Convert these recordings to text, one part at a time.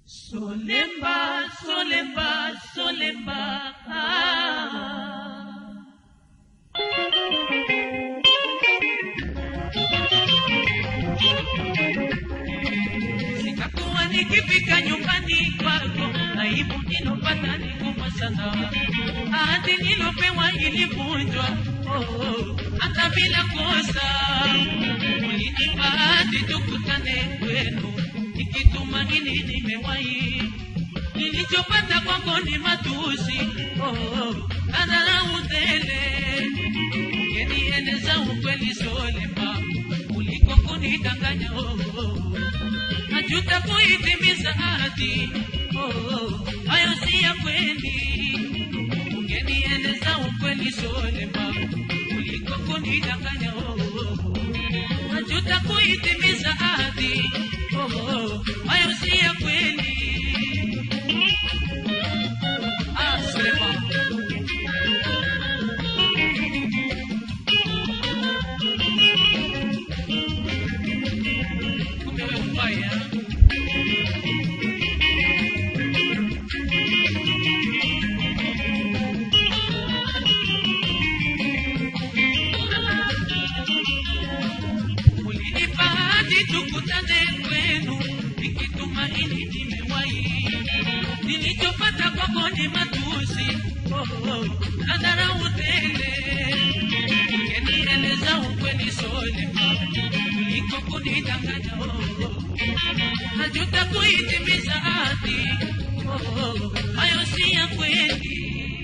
Solemba, solemba, solemba. Ah. Sitakuwa nikifika nyumbani kwako, aibu nilopata ni kubwa sana. Ahadi nilopewa ilivunjwa, oh, oh, hata bila kosa. Ulinipa ahadi tukutane kwenu, nikitumaini nimewahi. Nilichopata kwako ni matusi, oh, oh, adharau tele. Ungenieleza ukweli Solema, kuliko kunidanganya oh, oh. Najuta kuitimiza ahadi, oh, oh, hayo si ya kweli. Ungenieleza ukweli Solema, kuliko kunidanganya oh, oh. Najuta kuitimiza ahadi, oh, oh, hayo si ya kweli. Ah, Solema. Kumbe wewe mbaya. Ulinipa hadi tukutane kwenu, nikitumaini nimewahi. Nilichopata kwako ni matusi, oh, oh, na dharau tele. Ungenieleza ukweli Solema, kuliko kunidanganya oh, oh. Najuta kuitimiza ahadi, oh, oh, hayo si ya kweli.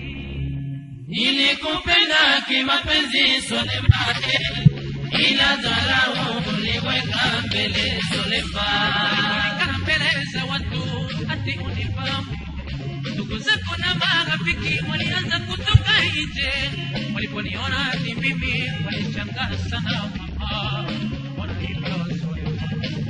Nilikupenda kimapenzi Solemba, ila dharau uliweka mbele Solemba. Kaa mbele za watu ati unifahamu. Ndugu zako na marafiki walianza kutoka nje, waliponiona ni mimi walishangaa sana. Mama, mbona hivyo Solema?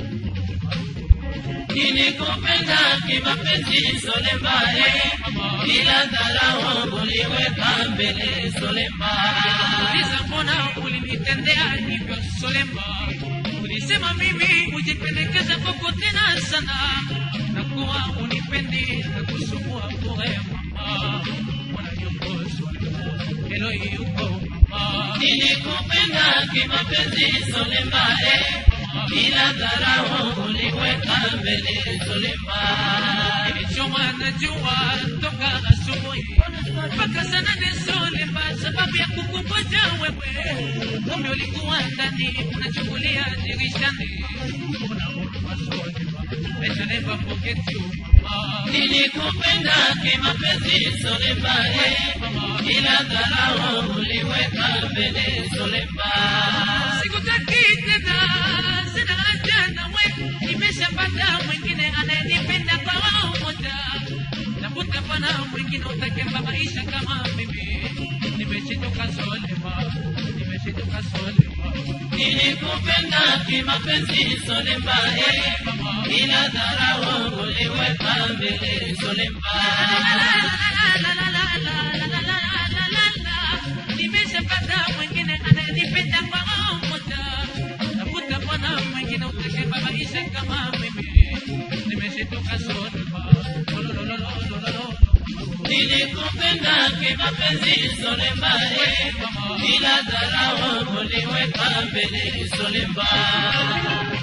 Nilikupenda kimapenzi Solemba, ila dharau uliweka mbele Solemba. Uliza mbona ulinitendea hivyo Solemba? Ulisema mimi ujipendekeza kwako tena sana, na kuwa unipendi na kusumbua bure mama. Mbona yuko Solemba? Helo yuko mama. Nilikupenda kimapenzi Solemba, ila dharau uliweka mbele Solemba. Nilichomwa na jua toka asubuhi mpaka saa nane Solemba, sababu ya kukungoja wewe. Kumbe ulikuwa ndani unachungulia dirishani. Una huruma Solemba, I shall never forget you mama. Nilikupenda kimapenzi Solemba, ila dharau uliweka mbele Solemba. Sikutaki tena, sina haja nawe, nimeshapata mwingine anayenipenda kwa wao moja. Tafuta bwana mwingine utakemba maisha kama mimi. Nimeshitoka Solema, nimeshitoka Solema. Nilikupenda kimapenzi Solemba, ila dharau uliweka mbele Solemba. Nimeshapata mwingine anayenipenda kwa wao moja. Tafuta bwana mwingine utakemba maisha kama mimi. Nimeshitoka Solema. Lololololololo. Nilikupenda kimapenzi Solemba, ila dharau uliweka mbele Solemba.